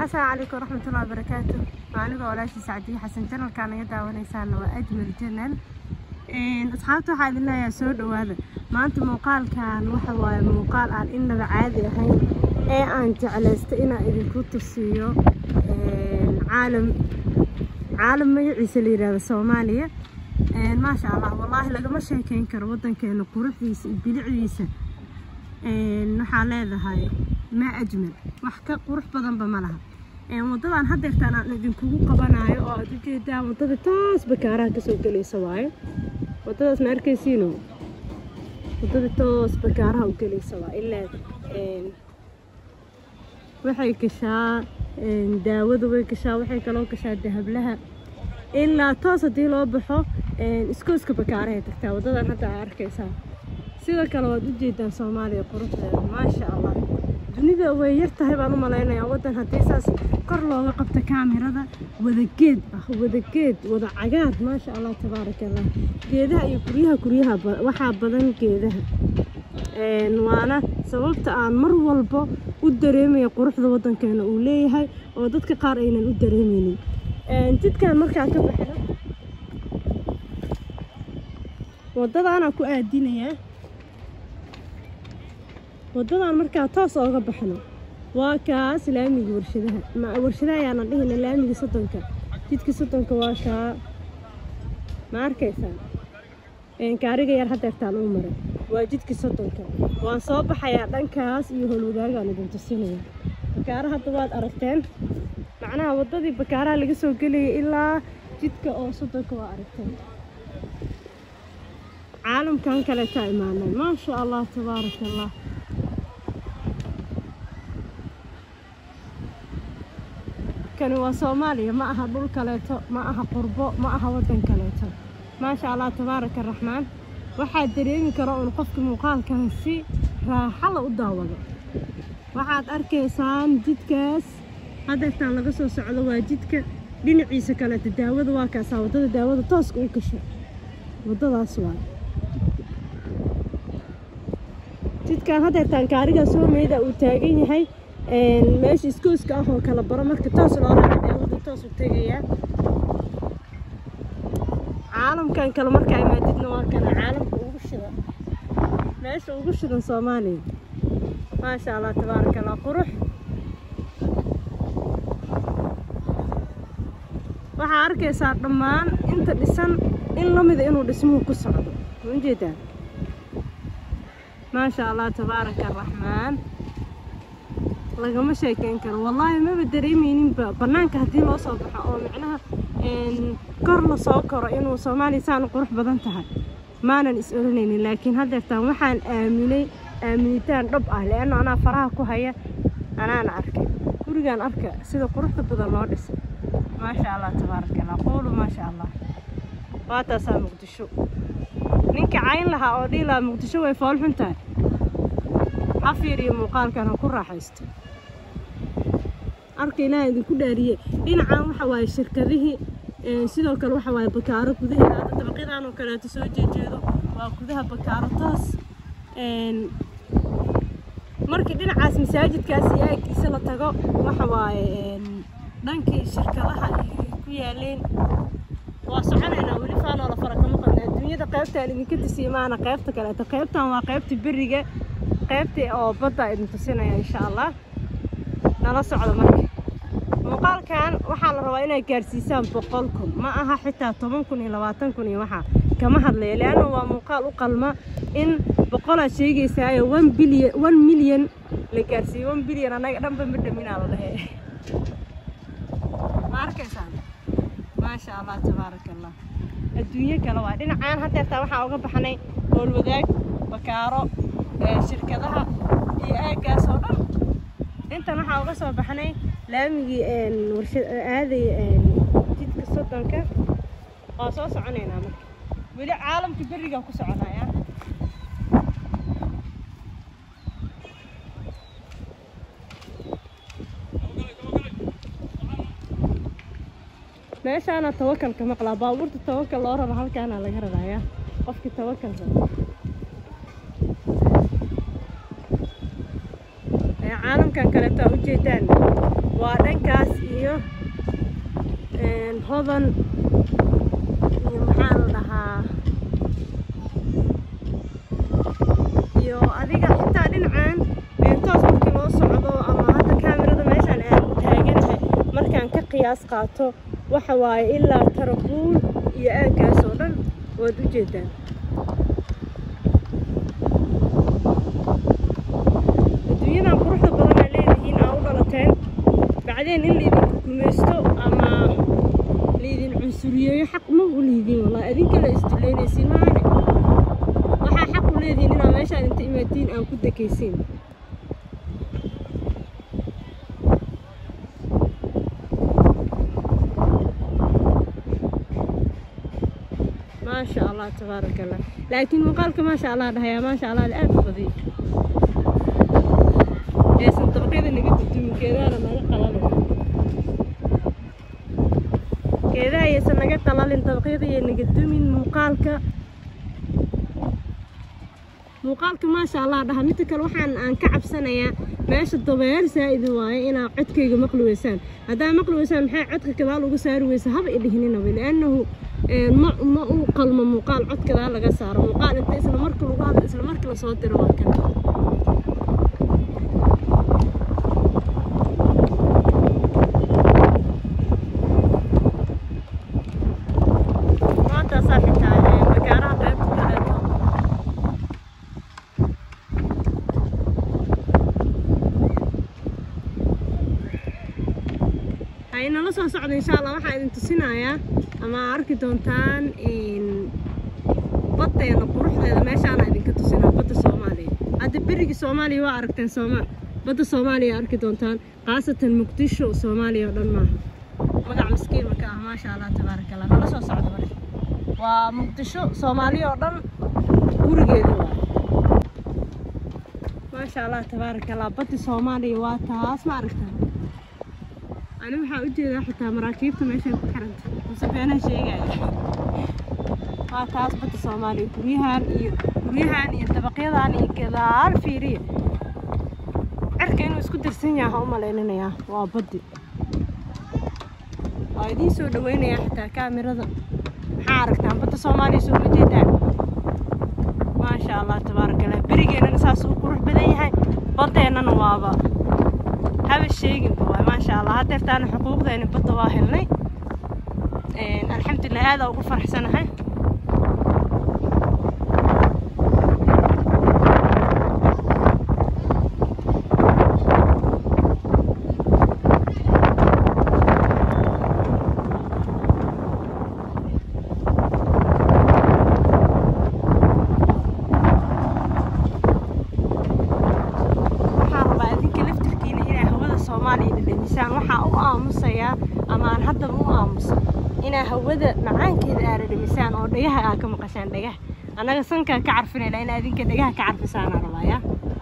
asalaamu calaykum waraxmatullahi wabarakaatu anigoo walaashii sacdiye xasan janalkaa naga daawanaysaana waa ajmal janal asxaabta waxaa idin leeyahay soo dhawaada maanta muuqaalkan waxa waaye muuqaal aan innaba caadi ahayn ee aan jeclaysta inaan idinku tusiyo caalam caalam magaciisa la yidhaahdo soomaaliya maasha allah wallaahi lagama sheekeyn karo waddankeena quruxdiisa iyo bilicdiisa waxaa leedahay maa ajmal wax ka qurux badanba ma laha waddadan haddeertaan aan idinkugu qabanayo oo aad ujeedaan waddada taas bakaaraha kasoo gelaysa waaye waddadaas ma arkaysiino waddada toos bakaaraha u gelaysa waa ilaa waxay gashaa daawada way gashaa waxay kaloo gashaa dahablaha ilaa toos haddii loo baxo iskooska bakaarahay tagtaa waddadan hadda aa arkaysaa sidoo kale waad ujeedaan soomaaliya quruxdeeda maasha allah dunida way yar tahay baan u malaynayaa waddan haddii saas kor looga qabta kaamirada wadageed ah wadageed wada cagaar maasha allah tabaaraka allah geedaha iyo guryaha guryaha waxaa badan geedaha waana sababta aan mar walba u dareemaya quruxda waddankeena uu leeyahay oo dadka qaar aynan u dareemeynin jidkan markaa ka baxno waddadaanaa ku aadinayaa waddadan markaa toos ooga baxno waa kaas laamiga warshadaha warshadaha ayaana dhihina laamiga soddonka jidka soddonka waa kaa ma arkaysaa kaariga yar hadeertaan uu maray waa jidka soddonka waan soo baxayaa dhankaas iyo holwadaagaan idin tusinaya bakaara hadda waad aragteen macnaha waddadii bakaaraha laga soo gelayay ilaa jidka oo soddonka waa aragteen caalamkan kaleetaa imaanay maasha allah tabaaraka allah kani waa soomaaliya ma aha dhul kaleeto ma aha qurbo ma aha waddan kaleeto maasha allah tabaaraka araxmaan waxaad dareemi karo uun qofka muuqaalkan si raaxala u daawado waxaad arkaysaan jidkaas hadeertaan laga soo socdo waa jidka dhinaciisa kaleeto daawada waa kaasaa waddada daawada tooska u gasho waddadaas waa jidkan hadeertaan kaarigaa soo meyda uu taagan yahay meesha iskooska ah oo kala baro marka toos loo raaco daawada toos u tegayaa caalamkan kale markaa imaadidna waa kana caalamka ugu shidan meesha ugu shidan soomaaliya maasha allah tabaaraka allah qurux waxaa arkaysaa dhammaan inta dhisan in la mida inuu dhismuhu ku socdo ujeedaa maasha allah tabaaraka araxmaan lagama sheekeyn karo wallaahi maba dareemeyninba bannaanka haddii loo soo baxo oo micnaha kor la soo koro inuu soomaaliya saan qurux badan tahay maanan is oranaynin laakiin haddeertaan waxaan aaminay aaminitaan dhab ah leanno anaa faraha ku haya anaana arkay gurigaan arka sida quruxda badan loo dhisay maasha allah tabaaraka allah quulu maasha allah waa taasaa muqdisho ninka cayn lahaa oo dhihi lahaa muqdisho way foolxun tahay ha fiiriyo muuqaalkan ha ku raaxaysto arka ilaaha idinku dhaariye dhinacan waxa waaye shirkadihii sidoo kale waxa waaye bakaaro gudaheeda hadda dabaqyadan oo kaleeto soo jeejeedo waa gudaha bakaaro toos markii dhinacaas masaajidkaas iyo aagiisa la tago waxa waaye dhankii shirkadaha ku yaaleen waa soconaynaa weli faanoo la fara kama qadna adduunyada qaybtaan idinka tusiye maana qaybta kaleeto qaybtan waa qaybta beriga qaybtii oo badda idin tusinaya insha allah nala socdo marka muuqaalkan waxaa la rabaa inay gaarsiisaan boqol kun ma aha xitaa toban kun iyo labaatan kun iyo waxaa kama hadlaya leanna waa muuqaal u qalma in boqolaad sheegaysaayo one bilyan one milyan la gaarsiiyo one bilyan annaga dhanba ma dhaminaa la dhahe ma arkaysaan maasha allah tabaaraka allah adduunyo kale waa dhinacaan hadeertaa waxaa uga baxnay howlwadaag bakaaro shirkadaha iyo aaggaas oo dhan intan waxaa uga soo baxnay laamigii aaday jidka soddonka waa soo soconaynaa marka weli caalamka berigaa ku soconaya meeshaana tawakalka maqlaa baabuurta tawakal loo rabo halkaana laga rarayaa qofkii tawakalka caalamka dhankan kaleeto aa ujeedaan waa dhankaas iyo hodan iyo maxaa la dhahaa iyo adiga xitaa dhinacan toos markii loo socdo ama hadda kaamirada meeshaan aan taaganahay markaan ka qiyaas qaato waxa waaye ilaa tarabuul iyo aaggaas oo dhan waad u jeedaan adduunyadan quruxda badanaa leedihiin aa u dhalateen bacdeen in laydinku gumaysto ama laydin cunsuriyeeyo xaq ma u lihidiin wallahi adinka la isduleynaysiin maane waxaa xaq u leedihiin inaa meeshaan inta imaadiin aan ku dekaysiin maasha allah tabaaraka allah laakiin muuqaalka maasha allah dhahayaa maasha allah aad u badiyo eesan dabaqyada naga dudumin geedaana naga qalalin geedaha ayaysan naga qalalin dabaqyada ayay naga dumin muuqaalka muuqaalka maasha allah dhaha midda kale waxaan aan ka cabsanayaa meesha dabeer saa'idi waaye inaa codkayga maqli weysaan haddaa maqli weysaan maxay codka gadaal uga saari weysa haba i dhihininaba liannahu ma ma u qalmo muuqaal cod gadaal laga saaro muuqaal inta isla marka lagu hadlo isla markii lasoo diro waa kan maantaasaa xitaa magaaraha qaybta kaleeto hay nala soo socda insha allah waxaa idin tusinayaa ama arki doontaan baddeena quruxdeeda meeshaana idinka tusinaa badda soomaaliya hadda berigii soomaaliya waa aragteen sooma badda soomaaliya arki doontaan khaasatan muqdisho soomaaliya oo dhan maaha magac miskiin maka ah maasha allah tabaaraka allah nala soo socda marka waa muqdisho soomaaliya oo dhan gurigeeda waa maasha allah tabaaraka allah baddi soomaaliya waa taas ma aragtaa ani waxaa u jeedaa xitaa maraakiibta meeshay ku xiranta muse beenaha sheegaya waa taas badda soomaaliya guryahan iyo guryahan iyo dabaqyadan iyo gadaal fiiriya cirka inuu isku dirsan yaha u malaynanayaa waa baddi waa idiin soo dhaweynayaa xitaa kaamirada maxaa aragtaan badda soomaaliya soo ma jeedaan maasha allah tabaaraka allah berigeennana saas uu qurux badan yahay baddeennana waaba haba sheeginba waay maasha allah hadeertaana xuquuqdeeni badda waa helnay alxamdulilah aadaa ugu faraxsanahay waxaan rabaa idinka laftirkiina inaa hawada soomaaliya dhadhamisaan waxaa u aamusayaa ama aan haddaba u aamusa inaa hawada macaankeeda aa dhadhamisaan oo dhagaha aa ka maqashaan dhagaha annaga sankaa ka carfinayna in adinka dhagaha ka carfisaana rabaaya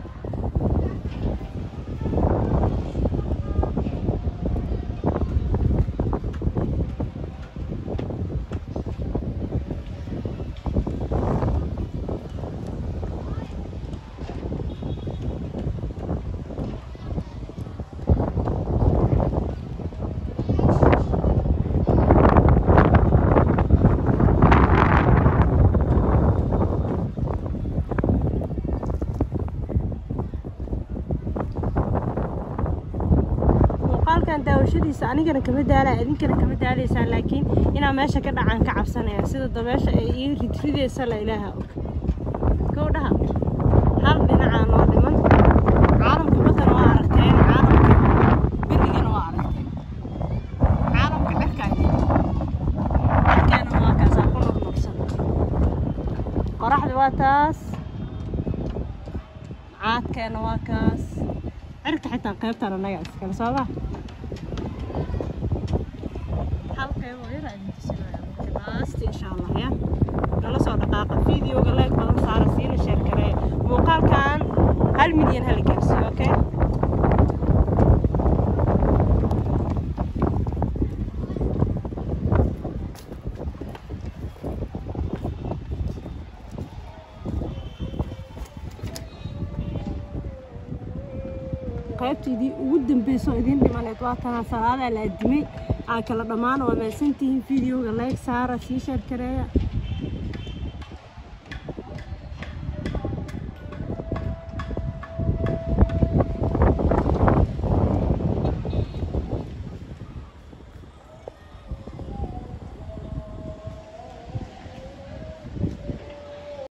muuqaalkan daawashadiisa anigana kama daalaya idinkana kama daalaysaan laakiin inaa meesha ka dhacaan ka cabsanaya sida dabeesha ay ii ridridaysa la ilaaha og gowdhaha hal dhinacaa noo dhiman caalamka baddana waa aragteen caalamka berigana waa aragteen caalamka cirkaa cirkeena waa kaasaa ku nurnuursan qoraxda waa taas caadkeena waa kaas cirka xitaa qaybtaan annaga iskale soomaa hal qayb oo yar idin tusinaya marka laasti insha allah ya nala soo dhaqaaqa videoga leeg badan saara siina sheer karee muuqaalkan hal milyan hala gaarsiiyo okay qaybtaydii ugu dambeyso idiin dhimaneed waa tanaa salaadaa la adimay aa kala dhammaan waa mahadsantihiin videoga like saara sii sheer kareeya